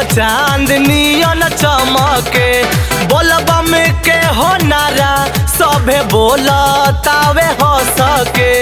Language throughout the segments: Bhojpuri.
चांदनियन चमके बोलबम के हो नारा सभे बोलतावे हो सके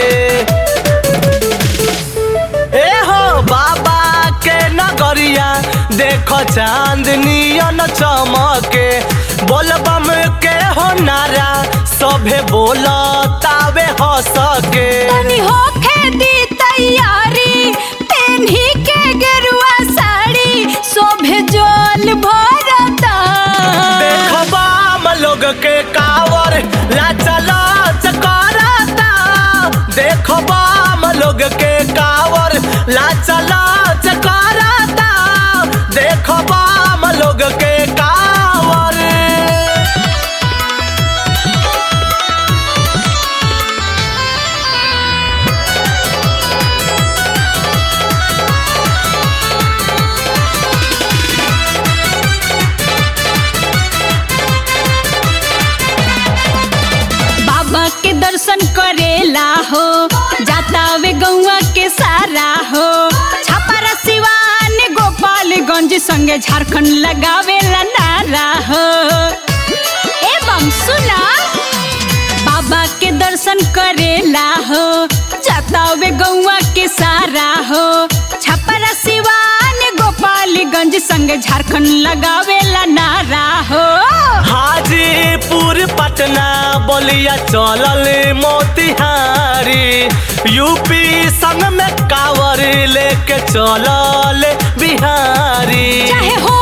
ए हो बाबा के नगरिया देखो चांदनियन चमके बोलबम के हो नारा सभे बोलतावे हो सके तनी होखे दी तैयारी पेन्ही के गेरुआ साड़ी शोभे जोल भरता देखो बाम लोग के कावर लाचा लाच करता देखो बाम लोग के कावर लाचा लाच करता देखो बाम लोग के कावर बाबा के दर्शन करेला हो जाता वे गौआ के सारा हो छापारा सिवान गोपालगंज संगे झारखंड लगावेला नारा हो एवं सुना बाबा के दर्शन करेला हो जाता वे गौआ के सारा हो छापारा सिवान गोपालगंज संगे झारखंड लगावेला नारा हो हाजीपुर पटना बलिया चलल मोतिहारी यूपी संग में कावर लेके चलल बिहारी चाहे हो